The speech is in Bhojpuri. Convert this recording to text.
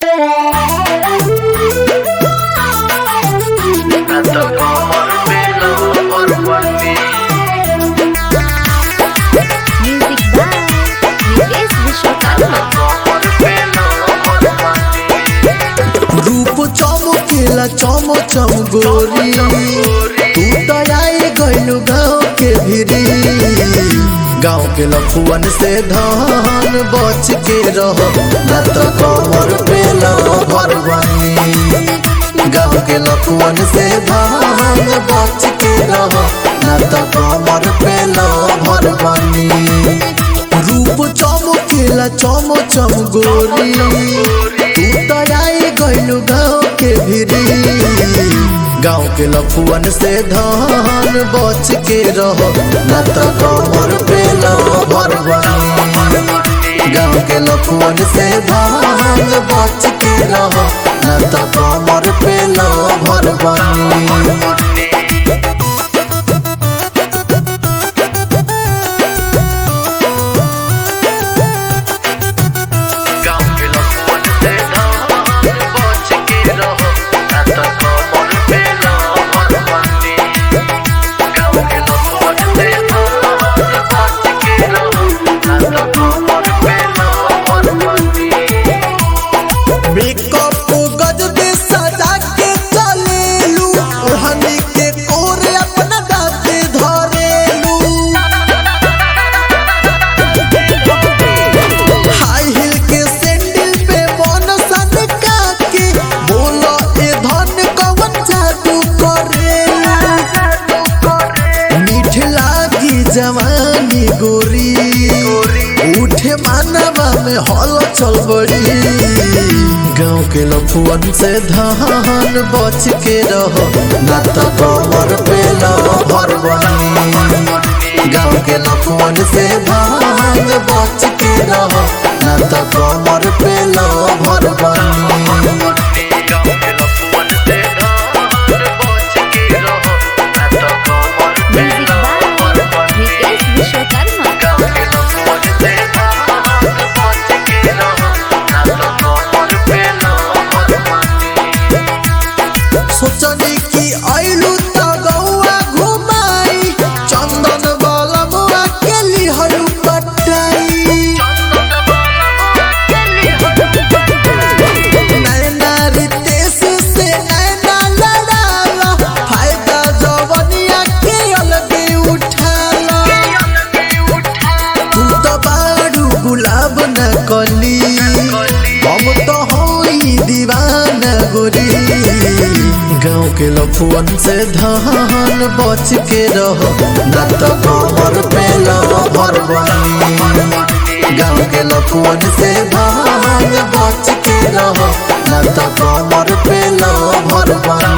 Music by Vikesh Vishwakarma. रूप चमकेला चम चम गोरी तू तो आई गइलू गाँव के भिरी गाँव के लफुअन से धान बच के रह न तो कमर पे भरवानी गाँव के लफुअन से धान बच के रह न तो कमर पे भरवानी रूप चमकेला चम चम गोरी तू तो आई गइलू गाँव के भिरी गाँव के लफुअन से धान बच के रह न तो कमर पे भरवानी गाँव के लफुअन से धान बच के रह न तो कमर पे भरवानी मेकअप गजबे सजा के चलेलू ओढ़नी के कोरे अपना दाते धरेलू हाई हिल के सैंडल पे मन सन के बोलो ए धन कवन जादू करेलू मीठ लागी जवानी गोरी उठे मानवा में हल चल बड़ी गाँव के लफुअन से धान बच के रहो न तो कमर पे भरवानी गाँव के लफुअन से धान बच के रहो न तो कमर पे भरवानी Music by Vikesh Vishwakarma. सोचनी की आइलू त गौआ घुमाई चंदन वाला मुआ के लिहलू पटाई नैना रितेश से नैना लड़ाला फायदा जवनिया के अलगे उठाला तू तो बारू गुलाब न कली हम तो होई दीवाना गोरी गाँव के लफुअन से धान बच के रहो न तो कमर पे भरवानी गाँव के लफुअन से धान बच के रहो न तो कमर पे भरवानी